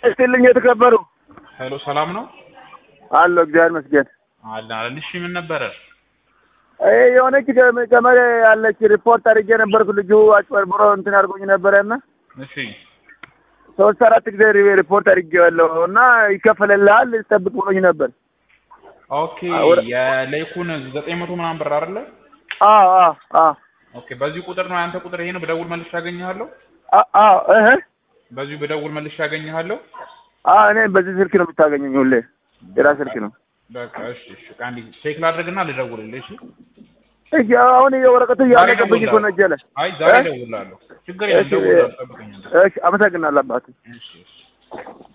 እስቲልኝ የተከበሩ ሄሎ ሰላም ነው አሎ እግዚአብሔር ይመስገን። አለን አለን። እሺ ምን ነበረ? ይሄ የሆነች ገመ- ገመድ ያለች ሪፖርት አድርጌ ነበርኩ። ልጁ አጭበርብሮ እንትን አድርጎኝ ነበረና እሺ ሶስት አራት ጊዜ ሪ- ሪፖርት አድርጌዋለሁ እና ይከፈልልሃል ጠብቅ ብሎኝ ነበር። ኦኬ ወደ- የሌኩን ዘጠኝ መቶ ምናምን ብር አይደለ? አዎ አዎ አዎ ኦኬ በዚህ ቁጥር ነው ያንተ ቁጥር ይሄ ነው። ብደውል መልሼ ያገኘሃለሁ። አ- አዎ እህ በዚሁ ብደውል መልሼ ያገኘሃለሁ። አዎ እኔ በዚህ ስልክ ነው የምታገኘኝ ሁሌ የራ ስልክ ነው። በቃ እሺ እሺ። አንዴ ቼክ ላድርግና ልደውልልህ። እሺ እሺ አሁን የወረቀቱ እያለቀብኝ እኮ ነው እጄ ላይ። አይ ዛሬ እ? እደውልልሃለሁ። ችግር የለም እሺ፣ እደውልልሃለሁ። ጠብቀኝ። እሺ አመሰግናለሁ አባቴ። እሺ እሺ